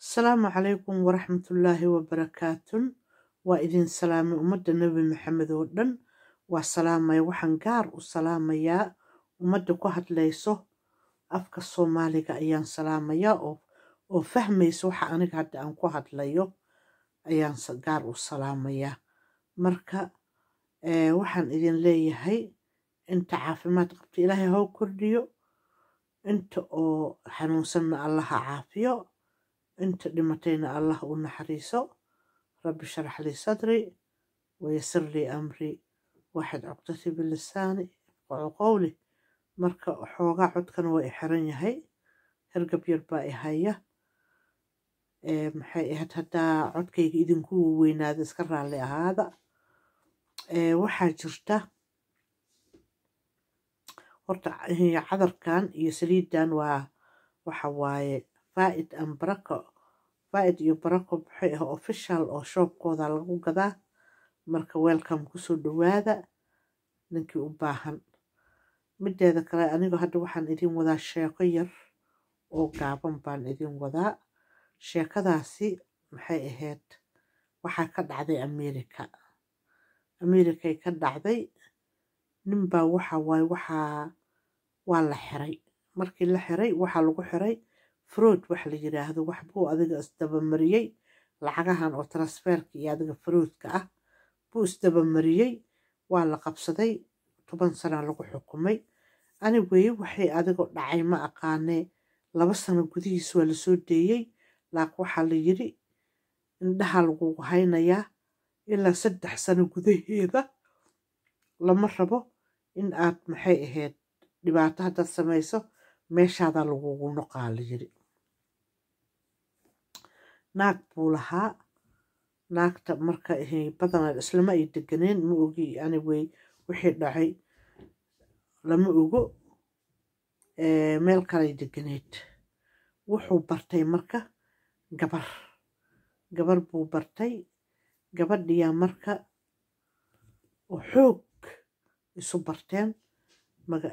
asalaamu calaykum waraxmatullaahi wabarakaatun waa idin salaamay ummadda nebi maxamed oo dhan waa salaamaya waxaan gaar u salaamayaa ummadda ku hadlayso afka soomaaliga ayaan salaamayaa oo fahmaysa waxa aniga hadda aan ku hadlayo ayaan gaar u salaamayaa marka waxaan idin leeyahay inta caafimaad qabta ilaahay hoo kordhiyo inta oo xanuunsanna allaha caafiyo inta dhimatayna allah u naxariiso rabbi sharax lii sadri wayasir lii amri waxaad cogtati bilisaani ifqacu qowli marka xoogaa codkana waa i xiran yahay hergab yar baa i haya maxay ahayd haddaa codkayga idinku weynaada iska raalli ahaada waxaa jirta horta cadarkan iyo saliidan waa waxa waaye faaid an barako faaid iyo barako maxay ah official oo shoobkooda lagu gadaa marka welcome kusoo dhawaada ninkii u baahan mideeda kale aniga hadda waxaan idin wadaa sheeko yar oo gaaban baan idin wadaa sheekadaasi maxay ahayd waxaa ka dhacday america americay ka dhacday ninbaa waxa waaye waxaa waa la xiray markii la xiray waxaa lagu xiray frood wax la yiraahdo wax buu adiga isdabamariyey lacagahan oo transferka iyo adiga froodka ah buu isdabamariyey waa la qabsaday toban sana lagu xukumay anigwey waxay adigo dhacay ma aqaanee laba sano gudihiis waa lasoo deeyey laak waxaa la yiri indhaha lagugu haynayaa ilaa saddex sano gudaheeda lama rabo in aad maxay ahayd dhibaato haddaad samayso meeshaadaa lagugu noqaa la yiri naag buu lahaa naagta marka badanaa islama ay deganeen ma ogi anigwey wixii dhacay lama ogo meel kalay deganeed wuxuu bartay marka gabar gabar buu bartay gabadhiyaa marka oo xoog isu barteen maga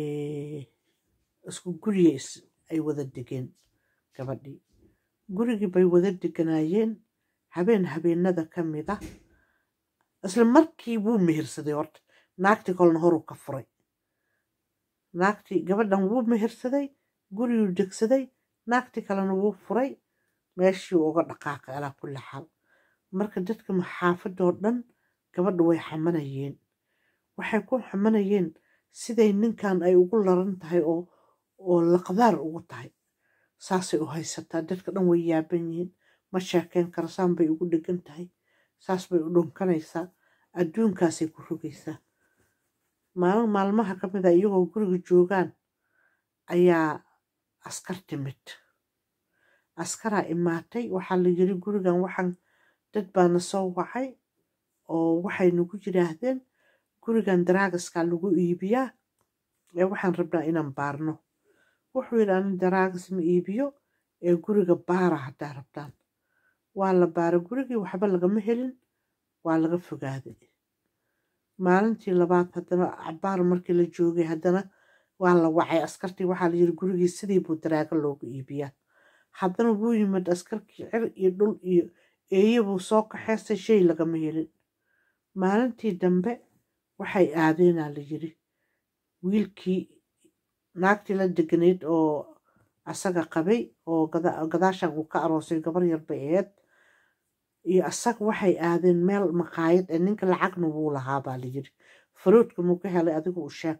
isku guriya ay wada degeen gabadhii gurigii bay wada deganaayeen habeen habeenada ka mid a isla markii wuu mehirsaday horta naagtii kolna horuu ka furay naagtii gabadhan wuu mehirsaday guriguu degsaday naagtii kalena wuu furay meeshii uga dhaqaaqay alaa kulli xaal marka dadka maxaafadoo dhan gabadha way xamanayeen waxay ku xamanayeen siday ninkan ay ugu laran tahay oo oo laqdaar ugu tahay saasay u haysataa dadka dhan way yaaban yihiin ma sheekeyn karasaan bay ugu dhegan tahay saas bay u dhunkanaysaa adduunkaasay ku rogaysaa maalin maalmaha ka mid a iyagoo guriga joogaan ayaa askar timid askaraa imaatay waxaa la yiri gurigan waxaan dad baana soo wacay oo waxay nagu yiraahdeen gurigan daraagaskaa lagu iibiyaa ee waxaan rabnaa inaan baarno wuxuu yidhi ani daraagas ma iibiyo ee guriga baara haddaa rabtaan waa la baara gurigii waxba lagama helin waa laga fogaaday maalintii labaad haddana cabaar markii la joogay haddana waa la wacay askartii waxaa la yiri gurigii sidii buu daraago loogu iibiyaa haddana wuu yimid askarkii cir iyo dhul iyo eeye buu soo kaxeystay shay lagama helin maalintii dambe waxay aadeenaa la yiri wiilkii naagtii la deganayd oo asaga qabay oo gadaashan uu ka aroosay gabar yar bay aheyd iyo asaga waxay aadeen meel maqaayad ee ninka lacagna wuu lahaa baa la yiri faroodka muu ka helay adigu u sheeg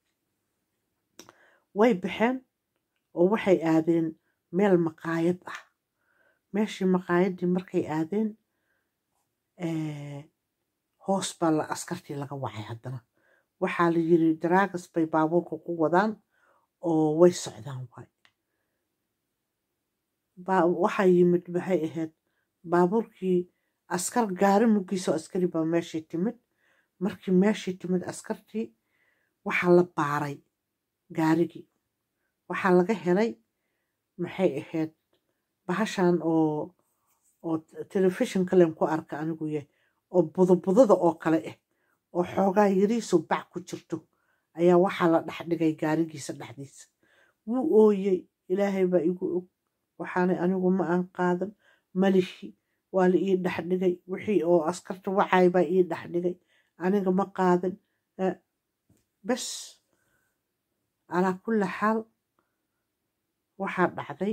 way baxeen oo waxay aadeen meel maqaayad ah meeshii maqaayaddii markay aadeen hoos baa la askartii laga wacay haddana waxaa la yiri daraagas bay baabuurka ku wadaan oo way socdaan waay waxaa yimid maxay ahayd baabuurkii askar gaari muggiisoo askari baa meeshii timid markii meeshii timid askartii waxaa la baaray gaarigii waxaa laga helay maxay ahayd bahashan oo oo telefishon kalen ku arka anigu yah oo budobudada oo kale ah oo xoogaa yariisu bac ku jirto ayaa waxaa la dhex dhigay gaarigiisa dhexdiisa wuu ooyey ilaahay baa igu og waxaanay anigu ma aan qaadan malihi waa la ii dhexdhigay wixii oo askarta wacay baa ii dhexdhigay aniga ma qaadan bes calaa kulli xaal waxaa dhacday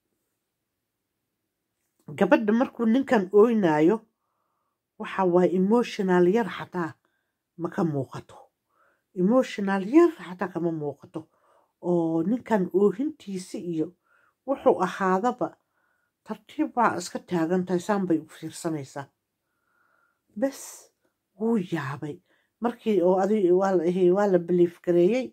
gabadha markuu ninkan ooynaayo waxa waaye emotional yar xataa maka muuqato emotional yar xataa kama muuqato oo ninkan oohintiisi iyo wuxuu ahaadaba tartiib baa iska taagantahay saan bay u fiirsanaysaa bes wuu yaabay markii oo adi waa la biliif gareeyey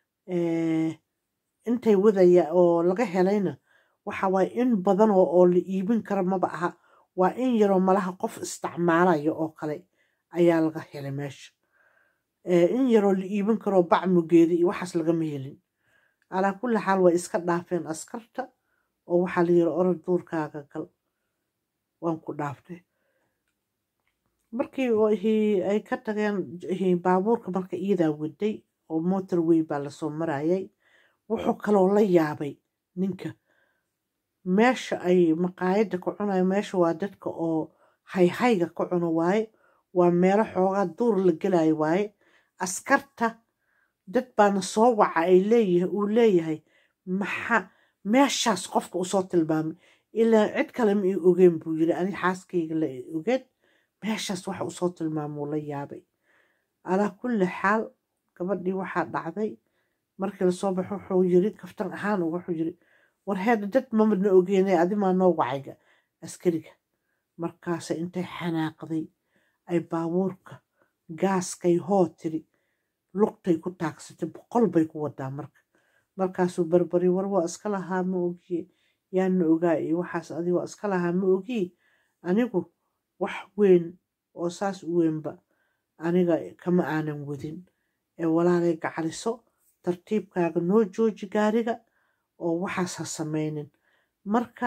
intay wadaya oo laga helayna waxa waaye in badan oo la iibin kara maba aha waa in yaroo malaha qof isticmaalayo oo kale ayaa laga helay meesha in yaroo la iibin karoo bacmugeeda iyo waxaas lagama helin calaa kulli xaal way iska dhaafeen askarta oo waxaa la yiri orod duurkaaga gal waan ku dhaaftay markii ay ka tageen baabuurka marka iyadaa waday oo motorway baa lasoo marayay wuxuu kaloo la yaabay ninka meesha ay maqaayadda ka cunayo meesha waa dadka oo hayhayga ka cuno waaye waa meelo xoogaa duur la gelayo waaye askarta dad baana soo waca ay leeyahay uu leeyahay maxaa meeshaas qofka usoo tilmaamay ilaa cid kale ma ii ogeen buu yiri ani xaaskayga la ogeen meeshaas waxa usoo tilmaamuu la yaabay calaa kulli xaal gabadhii waxaa dhacday markii lasoo baxo wuxuu yiri kaftan ahaan wuxuu yiri war heeda dad mamadna ogeenay adimaa noo wacayga askariga markaase intay xanaaqday ay baabuurka gaaskay hoo tiri lugtay ku taagsatay boqol bay ku wadaa marka markaasuu barbari war waa iska lahaa ma ogiye yaana ogaa iyo waxaas adi waa iska lahaa ma ogiye anigu wax weyn oo saas u weynba aniga kama aanan wadin ee walaalay gacaliso tartiibkaaga noo jooji gaariga oo waxaas ha samaynin marka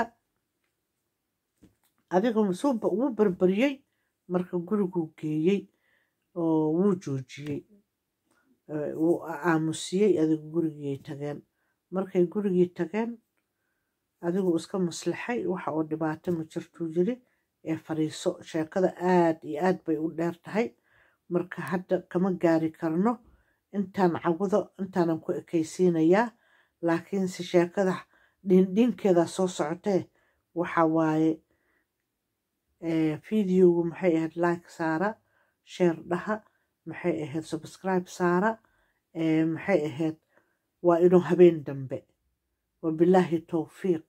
adiga wuu barbariyey marka guriguu geeyey oo wuu joojiyey wuu aamusiyey adigu gurigii tageen markay gurigii tageen adigu iska maslaxay waxa oo dhibaato ma jirtuu yiri ee fadhiiso sheekada aad iyo aad bay u dheer tahay marka hadda kama gaari karno intaan cawado intaanan ku ekaysiinayaa laakiinse sheekada dhindhinkeeda soo socotee waxa waaye videogu maxay ahayd like saara sheer dhaha maxay ahayd subscribe saara maxay ahayd waa inuu habeen dambe wabilaahi towfiiq